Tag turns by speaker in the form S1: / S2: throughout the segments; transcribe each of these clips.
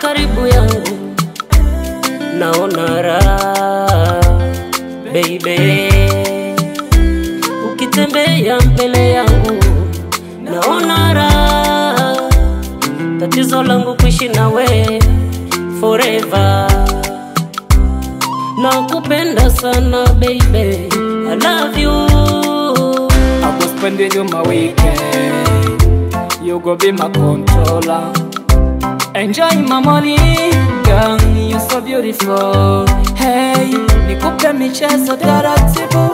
S1: karibu yangu, naona raha baby, ukitembea mbele yangu, naona raha. Tatizo langu kuishi nawe forever, nakupenda sana baby, I love you.
S2: I go spending you my weekend. You go be my controller. Enjoy my money, girl. You so beautiful. Hey, nikupe michezo taratibu,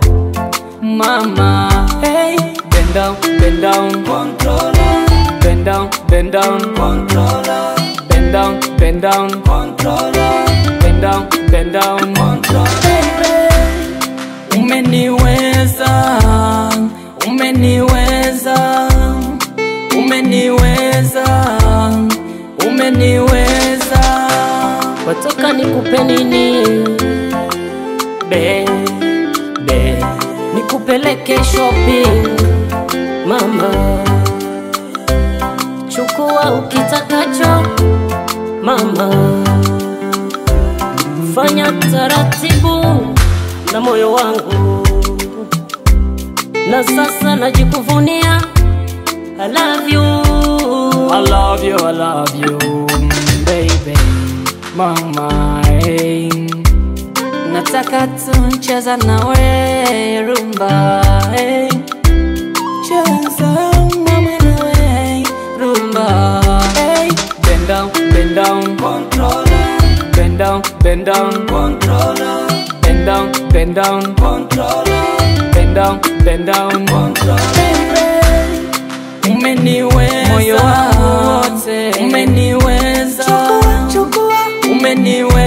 S2: mama. Hey, bend down, bend down, controller. Bend down, bend down, controller. Bend down, bend down, controller. Bend down, bend down, controller. Baby. Umeniweza, umeniweza, umeniweza, umeniweza.
S1: Wataka nikupe nini? Be, be, nikupeleke shopping mama, chukua ukitakacho mama, fanya taratibu na moyo wangu, na sasa najikuvunia I love you.
S2: I love you, I love you, baby, mama. Hey. Nataka tuncheza nawe rumba, hey. cheza mama nawe rumba, hey. Bend down, bend down, controller. Bend down, bend down, controller. Bend down, bend down, controller. Bend down, bend down, controller. Baby. Umeniweza moyo wangu wote, umeniweza umeniweza